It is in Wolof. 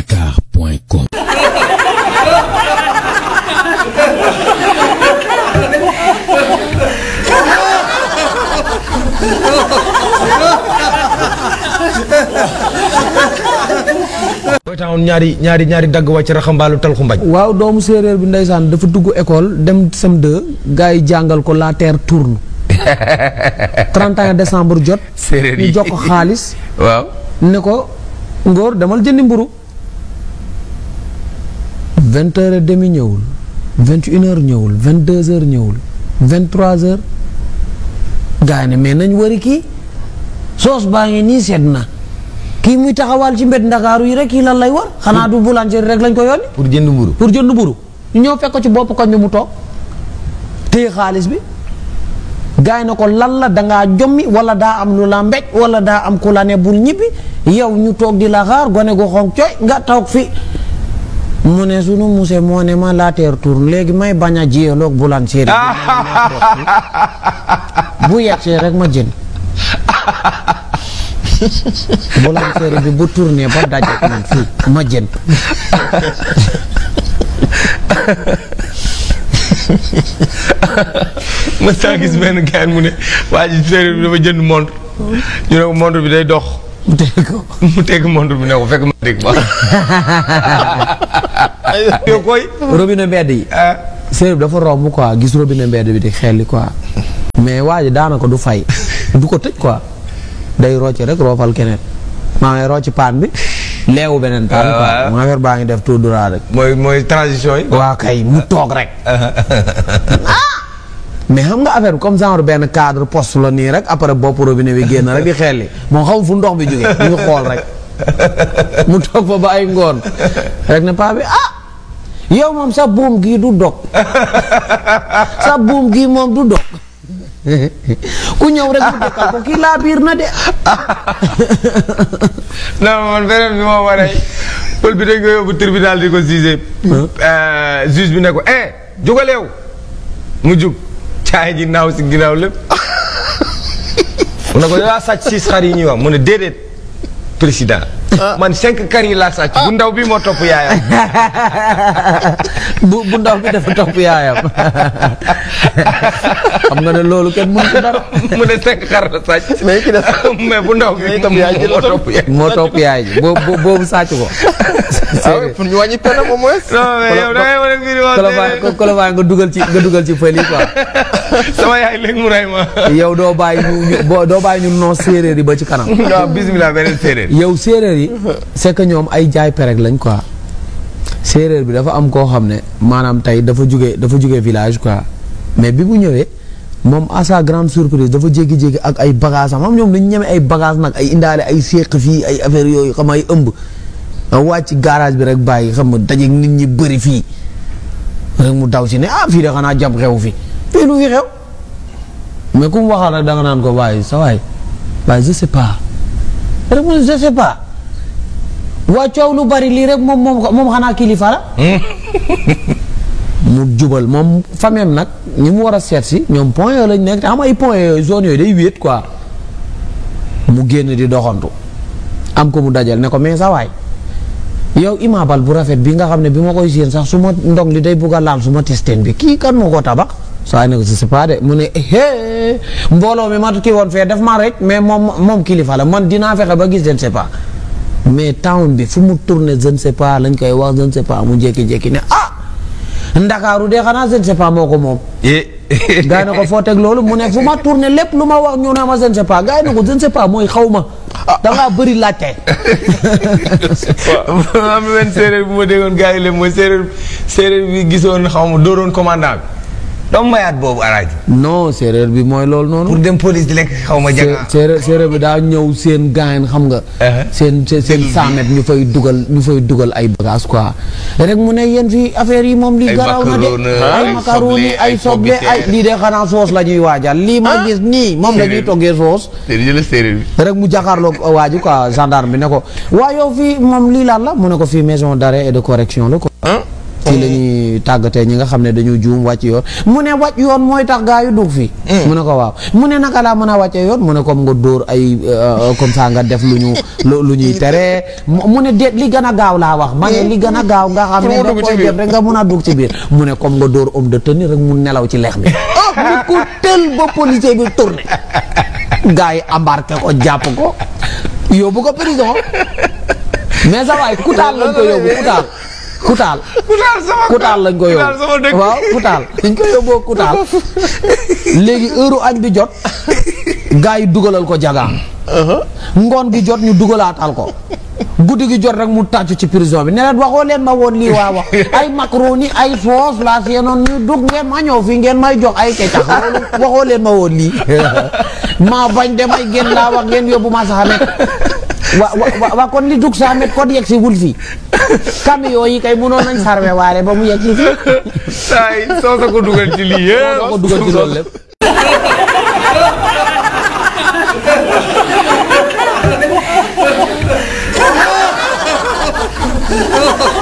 feeling dakar.com booy taxoon ñaari ñaari ñaari dagg wàcc raxambaalu talxu mbañ waaw doomu séeréer bi ndeysaan dafa dugg école dem sem2 gars yi jàngal ko la terre tourne 31 décembre jot séeréer yi ñu jox ko xaalis waaw ne ko ngóor demal jëndi mburu vingt heures et demi ñëwul vingt une heures ñëwul vingt deux heures ñëwul vingt trois heures gars yi ne mais nañ wari kii soos baa ngi nii sedd na kii muy taxawal ci mbedd ndakaaru yi rek kii lan lay war xanaa du boulangerie rek lañ ko yónni pour jënd mburu pour jënd mburu ñu ñëw fekk ko ci bopp koñ bi mu toog téye xaalis bi gars yi na ko lan la dangaa jommi wala daa am lu la mbéj wala daa am ku la ne bul ñibbi yow ñu toog di la xaar gone gu xonq coy nga toog fi mu ne sunu muse moo ne ma la terre tourne léegi may bañ a jiyaloog bulan séeri bu yegsee rek ma jën bulan séeri bi bu tourné ba dajeek man fii ma jën ma saa gis benn gars mu ne waa ji séeréer bi dafa jënd montre ñu ne ko montre bi day dox mu teg ko mu tegg montre bi ne ko fekk ma dégg ba yow koy robinet mbedd yi ah séeréer bi dafa romb quoi gis robinet mbedd bi di xelli quoi mais waa ji daanaka du fay du ko tëj quoi day rocci rek roofal keneen maa ngi rocci paan bi leewu beneen paan Ah, quoi waaw. maa affaire baa ngi def tout droit rek mooy mooy transition yi waa kay mu toog rek mais xam nga affaire bi comme genre benn cadre poste la nii rek après bopp robinet bi génn rek di xelli moom xamul fu ndox bi jógee mu ngi xool rek mu toog fa ba ay ngoon rek ne paa bi ah yow moom sa buum gii du dog sa buum gii moom du dog ku ñëw rek mu dëkkal ko kii laa biir na de non man beneen bi moo waree pël bi dañ ko yóbbu tribunal di ko jugé juge bi ne ko eh jugaleew mu jug caay ji naaw si ginnaaw lépp mu ne ko yaa sàcc six xar yi ñuy wax mu ne déedéet président man cinq kar yi laa sàcc bu ndaw bi moo topp yaayam bu bu ndaw bi dafa topp yaayam xam nga ne loolu kenn mënu ko dara mu ne cinq xar la sàcc mais ki des mais bu ndaw bi itam yaay ji la moo topp. topp yaay moo topp yaay ji boo boo- boobu sàcc ko ah oui pour ñu wàññi peine au moins. non mais yow da ngay wane mbir yi wax Colobane déedéet. Colobane nga dugal ci nga dugal ci fël yi quoi sama yaay léegi mu rey ma yow doo bàyyi ñu ñu boo- doo bàyyi ñu non séeréer yi ba ci kanam waaw bismillah beneen séeréer yow séeréer yi c'est que ñoom ay jaay perek lañ quoi séeréer bi dafa am koo xam ne maanaam tey dafa jóge dafa jóge village quoi mais bi mu ñëwee moom à sa grande surprise dafa jékki-jékki ak ay bagages am xam ñoom dañu ñeme ay bagages nag ay indaale ay séq fii ay affaire yooyu xam ay ëmb nga wàcc garage bi rek bàyyi xam nga dajeeg nit ñi bëri fii rek mu daw si ne ah fii de xanaa jàpp xew fi fii lu fi xew mais ku mu waxal rek da nga naan ko waaye sa waay waaye je sais pas rek mu ne je sais pas waa coow lu bari lii rek moom moom moom xanaa kilifa la mu jubal moom famem nag ñi mu war a seet si ñoom point yooyu lañ nekk te xam ay point yooyu zone yooyu day wéet quoi mu génn di doxantu am ko mu dajal ne ko mais sa waay yow imaabal bu rafet bi nga xam ne bi ma koy séen sax su ma ndong li day bugg a laal su ma testeen bi kii kan moo ko tabax saa waay ne ko je sais pas de mu ne hee mbooloo mi ma kii woon fee def ma rek mais moom moom kilifa la man dinaa fexe ba gis je ne sais pas mais town bi fu mu tourné je ne sais pas lañ koy wax je ne sais pas mu jékki-jékki ne ah ndakaaru de xanaa je ne sais pas moo ko moom gars yi ne ko foo teg loolu mu ne fu ma tourné lépp lu ma wax ñu ne ma je ne sais pas gars yi ne ko je ne sais pas mooy xaw ma dangaa bëri laajte am na benn séeréer bu ma déggoon gars yi lépp mooy séeréer séeréer bi gisoon xaw ma dooroon commandant bi doomu mayaat boobu alaaji non séeréer bi mooy loolu noonu pour dem police di lekk xaw ma janga séeréer séeréer bi daa ñëw seen gaayen xam nga Uh-huh. seen seen seen saamet ñu fay dugal ñu fay dugal ay bagages quoi rek mu ne yéen fii affaire yi moom lii Ay garaaw na de macaroni, ay ay macaroni soble, ay ay soble ay pombiteer. lii de xanaa soos la ñuy waajal lii ma gis nii moom la ñuy toggee soos séeréer jëla séeréer bi rek mu jàkkaarloog waa ji quoi gendarme bi ne ko waa yow fii moom lii lan la mu ne ko fii maison d'arrêt et de correction la quoi fii la ñuy di tàggatee ñi nga xam ne dañu juum wàcc yoon mu ne wàcc yoon mooy tax gaa yu dugg fi mu ne ko waaw mu ne naka laa mën a wàccee yoon mu ne comme nga dóor ay euh, comme ça nga def lu ñu lu lu ñuy tere mu mu ne déet li gën a gaaw laa wax ma ne li gën a gaaw nga xam ne Pour mu da dugg ci koy biir. def rek nga mun a dugg ci biir mu ne comme nga dóor homme de tenue rek mu nelaw ci lex bi mu ko tël ba policier bi tourné gaa yi embarqué ko jàpp ko yóbbu ko prison mais sa waay kutaal lañ ko yóbbu kutaal kutaal kutaal sama kutaal lañ ko kutaal sama yóbbu dëkk waaw kutaal dañ ko yóbboo kutaal léegi heure añ bi jot gaa yi dugalal ko jagaan ngoon gi jot ñu dugalaatal ko guddi gi jot rek mu tàccu ci prison bi ne leen waxoo leen ma woon lii waa wax ay macaroni ay sauce laa seenoon ñu dugg ngeen ma ñëw fii ngeen may jox ay kecax loolu waxoo leen ma woon lii maa bañ demay génn laa wax ngeen yóbbu ma saxamet wa wa wa kon li dugg saxamet kon yegg si wul fii camion yi kay mënoon nañ sarwe waare ba mu yegg si fii saa yi soo sa ko dugal ci lii yëpp ko dugal ci loolu lépp Oh,